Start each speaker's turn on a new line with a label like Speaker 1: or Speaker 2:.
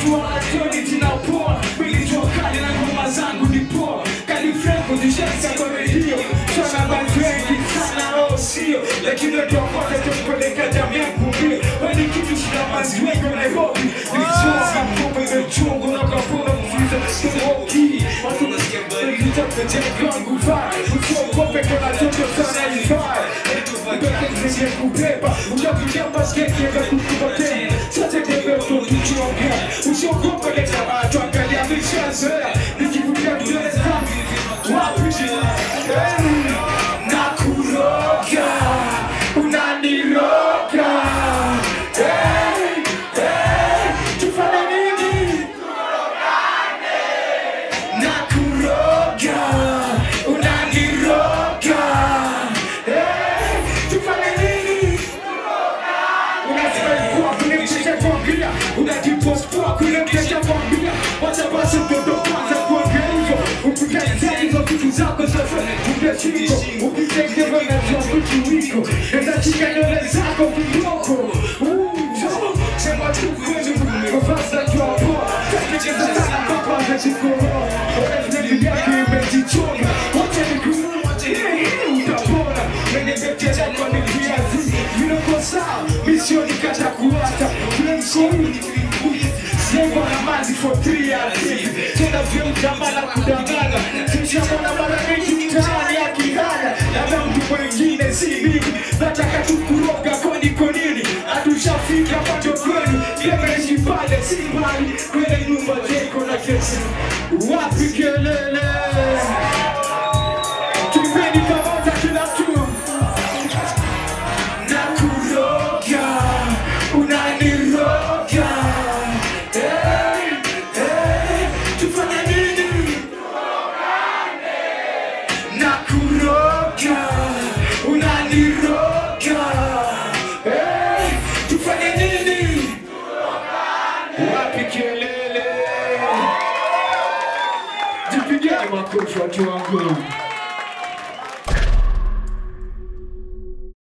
Speaker 1: watu wanatoni zinapoa mimi jua kali na ngoma zangu ni poa kali franco zishasa kwa redio sana bantu wengi sana au sio lakini ndio kwanza tumpeleka damu yangu mbio wani kitu shida mazi wengi wa Nairobi nilichoka mkopo imechungu na kapona mziza tumoki watu nasikia bali nitakuja kwangu vai usiogope kuna toto sana ifai Zenye kubeba unapiga basketi ya kukupatia sasa tembea utokichongea usiogope leta watu angalia vishazoea nikivutia vidole zangu wapi Eh, nakuroga unaniroga Eh, eh, tufanye nini nakuroga unaniroga Eh, tufanye nini unasema kuwa kule mchecha kuangalia unajipostua kule mchecha kuangalia wacha basi mtoto kwanza kuongea hivyo ukitazia hizo vitu zako sasa ungechiko ukitengewa na vitu wiko enda chika nywele zako kidogo Ujo, sema tu kweli mavazi akiwa poa tekekeza sana mpaka anajikoroa Bibi yake imejichonga wacha nikuue utapona mwenye beteza kwa ni viazi vinako sawa misioni kata kuata kule mshauri Sema na mazi for three years Tena vyo mtamala kudangana Sishamona mara mengi mtaani ya kihaya Labda mtu mwingine si mimi Nataka tu kuroga kwani kwa nini Hatushafika pato kwenu Yemeishi pale si mbali Kwenye nyumba jeko na kesi Wapi kelele Tupeni pamoja kila mtu Nakuroga Unaniroga Hey, hey, tufanye nini? Nakuroga Unaniroga Hey, tufanye nini? Wapi kelele? Jipigeni makofi watu wangu